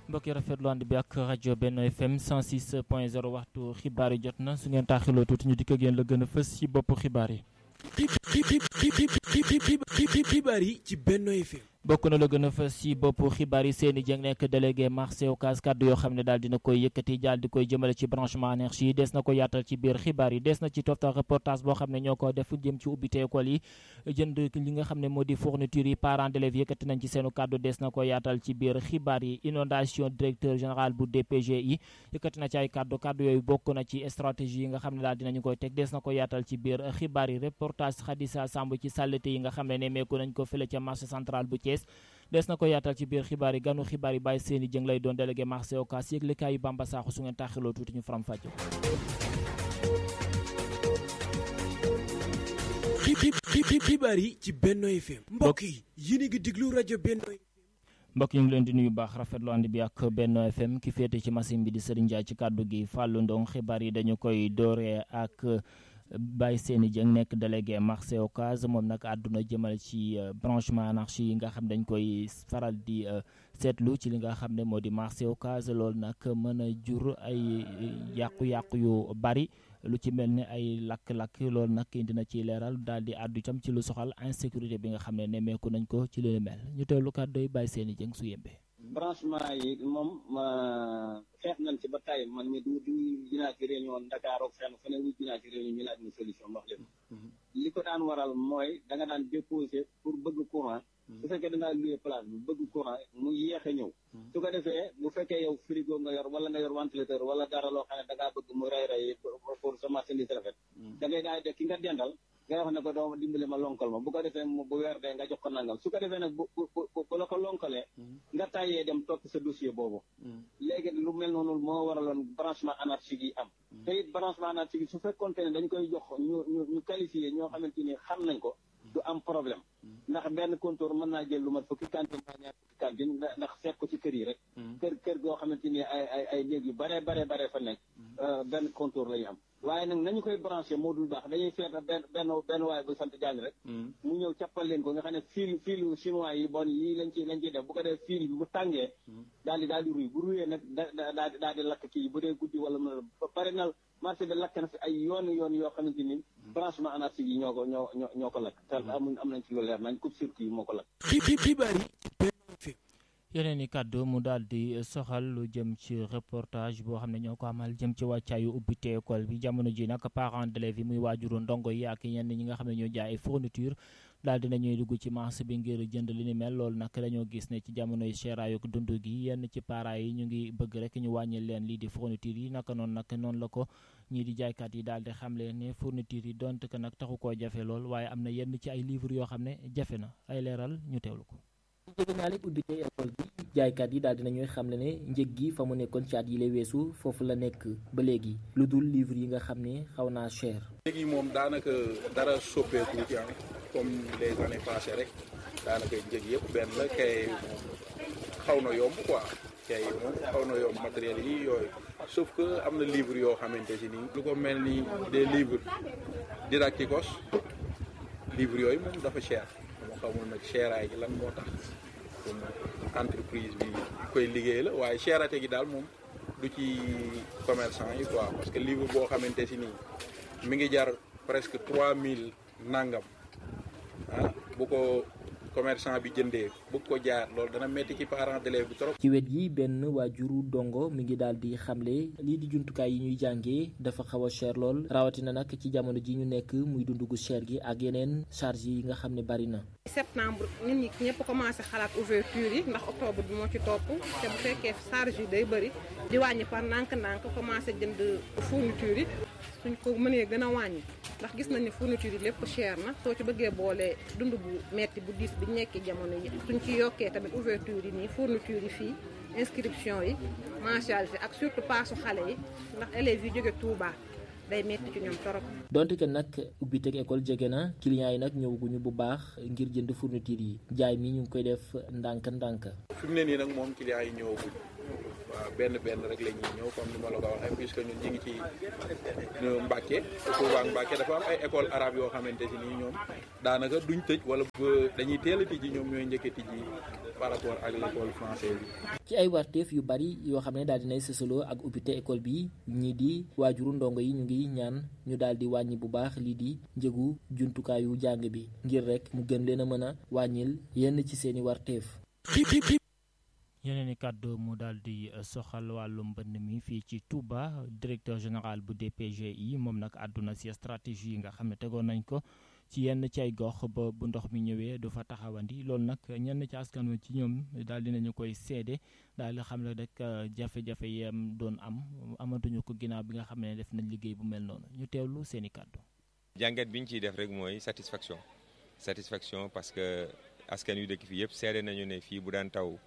mbokk yi rafetlu ànd bi ak rajo Benno FM 106 point 0 waxtu xibaar yi jot na su ngeen taaxiloo tuuti ñu dikk ak yéen la gën a fës ci boppu xibaar yi. xibaar yi ci Benno FM. bokk na la gën a fës ci bopp xibaar yi Seyni Dieng nekk délégué marché Ocass kàddu yoo xam ne daal dina koy yëkkati daal di koy jëmale ci branchement énergie yi des na ko yaatal ci biir xibaar yi des na ci toftal reportage boo xam ne ñoo ko def jëm ci ubbite école yi jënd li nga xam ne moo di fourniture yi parents d'élèves yëkkati nañ ci seenu kàddu des na ko yaatal ci biir xibaar yi inondation directeur général bu DPGI yëkkati na ci ay kàddu kàddu yooyu bokk na ci stratégie yi nga xam ne daal dinañu koy teg des na ko yaatal ci biir xibaar yi reportage Khadissa Samb ci sàllite yi nga xam ne nemmeeku nañ ko fële ca marché central bu Thiès des na ko yaatal ci biir xibaar yi ganu xibaar yi bàyyi seeni jëng lay doon délégué marché Ocass yëglekaay yu Bamba Sakho su ngeen taaxiloo tuuti ñu faram fàcce xibaar yi ci Benno FM mbokk yi yéen a ngi déglu rajo Benno mbokk yi ñu ngi leen di nuyu baax rafetlu ànd bi ak Benno FM ki féete ci machine bi di Serigne Ndiaye ci kàddu gi Fallou Ndong xibaar yi dañu koy dooree ak Baye Seyni Dieng nekk délégué marché Ocass moom nag àdduna jëmale ci branchement anarchie yi nga xam dañ koy faral di seetlu ci li nga xam ne moo di marché Ocass loolu nag mën a jur ay yàqu-yàqu yu bari lu ci mel ni ay lakk-lakk loolu nag indi na ci leeral daal di àddu itam ci lu soxal insécurité bi nga xam ne nemmeeku nañ ko ci li mel ñu teewlu kàddu yi Baye Seyni Dieng su yembee. branchement yi moom xeex nañ ci ba tey man mi du du dinaa ci réunion Dakar ak fenn fu ne wu dinaa ci réunion ñu laaj ñu solution wax leen li ko daan waral mooy da nga daan déposer pour bëgg courant su fekkee da ngaa loué place bi bëgg courant mu yéex a ñëw su ko defee bu fekkee yow frigo nga yor wala nga yor ventilateur wala dara loo xam ne da ngaa bëgg mu rey rey pour sa marchandise rafet da ngay daal de ki nga dendal nga wax ne ko doo dimbali ma lonkal ma bu ko defee bu weer dee nga jox ko nangam su ko defee nag bu bu bu la ko lonkalee nga tàyyee dem topp sa dossier boobu léegi lu mel noonu moo waraloon branchement anarchique yi am te it branchement anarchique yi su fekkoonte ne dañ koy jox ñu ñu ñu qualifié ñoo xamante ni xam nañ ko du am problème ndax benn compteur mën naa jël lu mat fukki cantine maa ñaar fukki cantine ndax seet ko ci kër yi rek kër kër goo xamante ni ay ay ay néeg yu bare bare bare fa nekk benn compteur la ñu am waaye nag nañu koy branché moo dul baax dañuy seet benn benn benn waaye bu sant Diagne rek mu ñëw cappal leen ko nga xam ne fil filu chinois yi bon yi lañ ci lañ ciy def bu ko def fil bi bu tàngee daal di daal di ruy bu ruyee nag da daal di daal di lakk kii bu dee guddi wala mën a pare na marché bi lakk na fi ay yoon yoon yoo xamante ni branchement anarchique yi ñoo ko ñoo ñoo ñoo ko lakk te amuñ am nañ ci lu leer nañ coupe circuit yi moo ko lakk xibaar yi yeneen i kàddu mu daal di soxal lu jëm ci reportage boo xam ne ñoo ko amal jëm ci wàccaayu ubbite école bi jamono ji nag parents d'élèves yi muy waajuru ndongo yi ak ñenn ñi nga xam ne ñoo jaay ay fourniture daal dina ñuy dugg ci marché bi ngir jënd li ni mel loolu nag dañoo gis ne ci jamonoy seeraayu dund gi yenn ci parents yi ñu ngi bëgg rek ñu wàññi leen lii di fourniture yi naka noonu nag noonu la ko ñii di jaaykat yi daal di xamle ne fourniture yi donte que nag taxu koo jafe lool waaye am na yenn ci ay livres yoo xam ne jafe na ay leeral ñu teewlu ko. jege naa leen ubbite école bi jaaykat yi daal dinañuy xam ne ne njëg gi fa mu nekkoon ci at yi lay weesu foofu la nekk ba léegi lu dul livre yi nga xam ne xaw naa cher. léegi moom daanaka dara soppeeku ci am comme les années passées rek daanaka njëg yëpp benn la kay moom xaw na yomb quoi kay moom xaw na yomb matériel yi yooyu sauf que am na livre yoo xamante si nii lu ko mel ni des livres didacticos livre yooyu moom dafa cher. xamul nag cheraay gi lan moo tax comme entreprise bi koy liggéey la waaye cherate gi daal moom du ci commerçant yi quoi parce que livre boo xamante si nii mi ngi jar presque trois mille nangam ah bu ko commerçant bi jëndee bëgg ko jaar loolu dana metti ci parents d'élèves bi trop. ci wet yi benn waajuru dongo mi ngi daal di xamle lii di jumtukaay yi ñuy jàngee dafa xaw a cher lool rawatina nag ci jamono ji ñu nekk muy dundu gu cher gi ak yeneen charge yi nga xam ne bari na. septembre nit ñi ñëpp commencé xalaat ouverture yi ndax octobre bi moo ci topp te bu fekkee charge yi day bëri di wàññi par ndànk-ndànk commencé jënd fourniture yi suñ ko mënee gën a wàññi ndax gis nañ ne fourniture yi lépp cher na soo ci bëggee boole dund bu metti bu diis bi nekki jamono yi suñ ci yokkee tamit ouverture yi nii fourniture yi fii inscription yi mensualité ak surtout paasu xale yi ndax élèves yi jóge Touba day metti ci ñoom torop donte que nag ubbiteg école jege na clients yi nag ñëwaguñu bu baax ngir jënd fourniture yi jaay mi ñu ngi koy def ndànk-ndànk. fi mu ne nii nag moom clients yi ñëwaguñ waaw benn benn rek la ñuy ñëw comme ni ma la ko waxee puisque ñun ñu ngi ci Mbàkke Touba Mbàkke dafa am ay école arabe yoo xamante si nii ñoom daanaka duñ tëj wala dañuy teel a tijji ñoom ñooy njëkk a tijji par rapport ak l'école française bi. ci ay warteef yu bari yoo xam ne daal dinay sësaloo ak ubbite école bi ñii di waajuru ndongo yi ñu ngi ñaan ñu daal di wàññi bu baax lii di njëgu jumtukaayu jàng bi ngir rek mu gën leen a mën a wàññil yenn ci seeni warteef yeneen i kàddu mu daal di soxal wàllu mbënd mi fii ci Touba directeur général bu DPGI moom nag àdduna si stratégie yi nga xam ne tegoon nañ ko ci yenn ci ay gox ba bu ndox mi ñëwee du fa taxawandi loolu nag ñenn ci askan wi ci ñoom daal dinañu koy seede daal di xam ne rek jafe-jafe yam doon am amatuñu ko ginnaaw bi nga xam ne def nañ liggéey bu mel noonu ñu teewlu seen i kàddu. jàngat bi ñu ciy def rek mooy satisfaction satisfaction parce que askan wi dëkk fii yëpp seede nañu ne fii bu daan taw.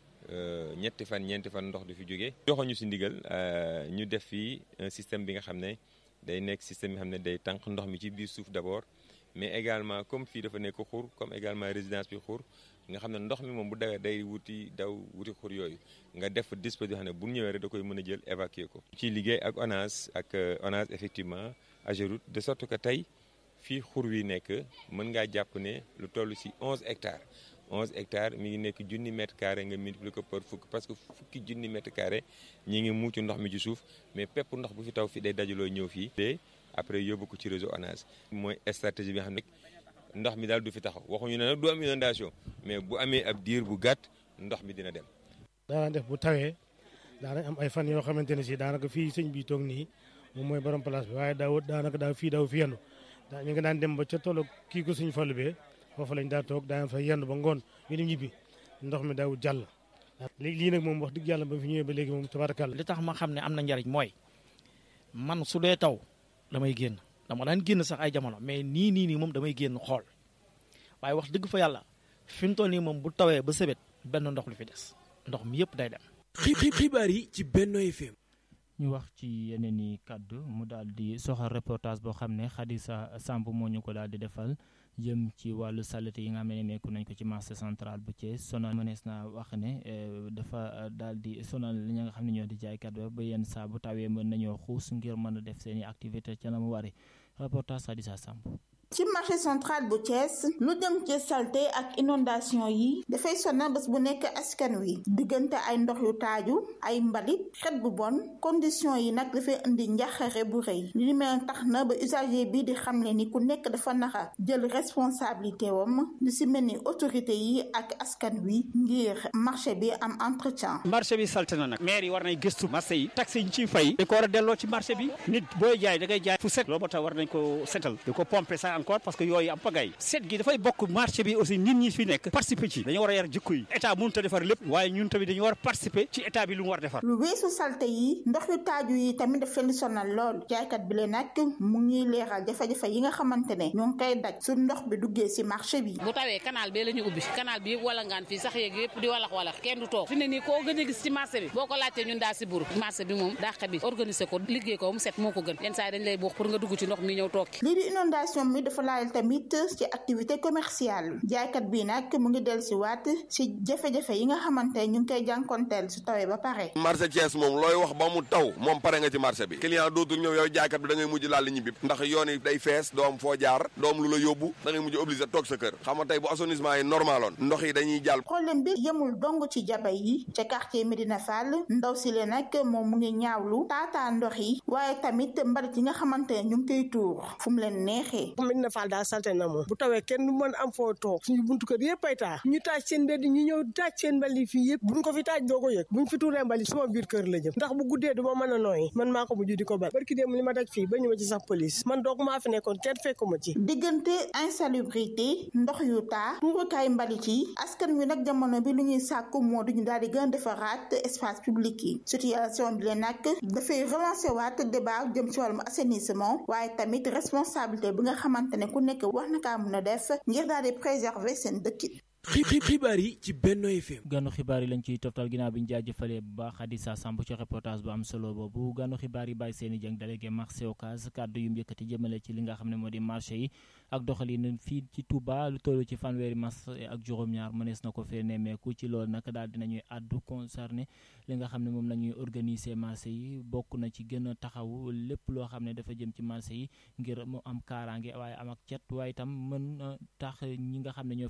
ñetti fan ñeenti fan ndox du fi jóge joxoñu si ndigal ñu def fii un système bi nga xam ne day nekk système bi nga xam ne day tànq ndox mi ci biir suuf d'abord mais également comme fii dafa nekk xur comme également résidence bi xur nga xam ne ndox mi moom bu dawee day wuti daw wuti xur yooyu nga def dispositif xam ne bu ñëwee rek da koy mën a jël évacuer ko. ci liggéey ak ONAS ak ONAS effectivement AGEROUTE de sorte que tey fii xur wi nekk mën ngaa jàpp ne lu toll si 11 hectares. 11 hectares mi ngi nekk junni mètre carré nga multiplier ko par fukk parce que fukki junni mètre carré ñi ngi muucu ndox mi ci suuf mais pepp ndox bu fi taw fi day dajaloo ñëw fii te après yóbbu ko ci réseau ONAS mooy stratégie bi nga xam ne ndox mi daal du fi taxaw waxuñu ne nag du am inondation mais bu amee ab diir bu gàtt ndox mi dina dem daana def bu tawee daana am ay fan yoo xamante ne si daanaka fii sëñ bi toog nii moom mooy borom place bi waaye daaw daanaka daaw fii daaw fi yendu daa ñu ngi daan dem ba ca tollu kii ko suñ fallu bee foofu lañ daa toog daan fa yendu ba ngoon ñu dem ñibbi ndox mi daawul jàll léegi lii nag moom wax dëgg yàlla ba fi ñëwee ba léegi moom tabarakàlla li tax ma xam ne am na njariñ mooy man su dee taw damay génn dama daan génn sax ay jamono mais nii nii nii moom damay génn xool waaye wax dëgg fa yàlla fi mu toll nii moom bu tawee ba sebet benn ndox lu fi des ndox mi yëpp day dem. xibaar yi ci Benno FM. ñu wax ci yeneen i kàddu mu daal di soxal reportage boo xam ne Khadija Samb moo ñu ko daal di defal jëm ci wàllu saleté yi nga xam ne nekku nañ ko ci marché central bu Thiès sonal mënees naa wax ne dafa daal di sonal li nga xam ne ñoo di jaaykat ba ba yenn saa bu tawee mën nañoo xuus ngir mën a def seen i activité ca la mu wari reportage Khadija Samb ci marché central bu Thiès lu jëm ci salte ak inondation yi dafay sonal bés bu nekk askan wi diggante ay ndox yu taaju ay mbalit xet bu bon condition yi nag dafay indi njaxare bu rëy li mel tax na ba usager bi di xamle ni ku nekk dafa naxa jël responsabilité wam lu si mel ni autorité yi ak askan wi ngir marché bi am entretien marché bi salte na nag maire yi war nay gëstu marché yi taxe yi ñu ciy fay da ko war a delloo ci marché bi nit booy jaay da ngay jaay fu set loolu moo tax war nañ ko setal di ko pomper sax encore parce que yooyu am pagay set gi dafay bokk marché bi aussi nit ñi fi nekk participer ci dañu war a yar jikko yi état mënut a defar lépp waaye ñun tamit dañu war a participer ci état bi lu mu war a defar lu weesu salte yi ndox yu taaju yi tamit daf leen sonal lool jaaykat bi le nag mu ngi leeral jafe-jafe yi nga xamante ne ñoo ngi koy daj su ndox bi duggee si marché bi bu tawee canal bi la ñu ubbi canal bi yëpp wala ngaan fii sax yeeg yëpp di walax walax kenn du toog fi ne nii koo gën a gis ci marché bi boo ko laajtee ñun daa si buru marché bi moom dàq bi organiser ko liggéey ko mu set moo ko gën yenn saa yi dañ lay buux pour nga dugg ci ndox mi ñëw toog lii di inondation mi dafa laal tamit ci activité commerciale jaaykat bi nag mu ngi del si waat si jafe-jafe yi nga xamante ñu ngi koy jànkonteel su tawee ba pare marché Thiès moom looy wax ba mu taw moom pare nga ci marché bi client dootul ñëw yow jaaykat bi da ngay mujj laal ñibbi ndax yoon yi day fees doo am foo jaar doo am lu la yóbbu da ngay mujj obligé toog sa kër xam nga tey bu assainissement yi normaloon ndox yi dañuy jàll problème bi yemul dong ci jaba yi ca quartier Medina Fall ndaw si le nag moom mu ngi ñaawlu taataa ndox yi waaye tamit mbalit yi nga xamante ne ñu ngi koy tuur fu mu leen neexee Medina Fall daal salte na moom bu tawee kenn du mën am foo toog suñu buntu kër yëpp ay taa ñu taaj seen mbedd ñu ñëw taaj seen mbali fii yëpp buñ ko fi taaj doo ko yëg buñ fi tuuree mbali sama biir kër la jëm ndax bu guddee du ma mën a nooyi man maa ko mujj di ko bal barki démb li ma daj fii ba ñu ma ci sax police man doog maa fi nekkoon kenn fekkuma ci diggante insalubrité ndox yu taa tuurukaay mbalit yi askan wi nag jamono bi lu ñuy sàkku moo duñu daal di gën a defaraat espace public yi situation bi leen nag dafay relancer waat débat jëm ci wàllum assainissement waaye tamit responsabilité bi nga xamante ne ku nekk wax na kaa mën a def ngir daal di préserver seen dëkkin xibaar yi ci Benno FM. ganu xibaar yi lañ ciy toftal ginnaaw bi ñu jaajëfalee bu baax Hadissa Samb ci reportage bu am solo boobu ganu xibaar yi bàyyi seeni jàng délégué marché Ocass kàddu yu mu yëkkati jëmale ci li nga xam ne moo di marché yi ak doxalin fii ci Touba lu toll ci fanweeri marché ak juróom-ñaar mënees na ko fee nemmeeku ci loolu nag daal dinañuy àddu concerné li nga xam ne moom la ñuy organiser marché yi bokk na ci gën a taxaw lépp loo xam ne dafa jëm ci marché yi ngir mu am kaaraange waaye am ak cet waaye itam mën tax ñi nga xam ne ñoo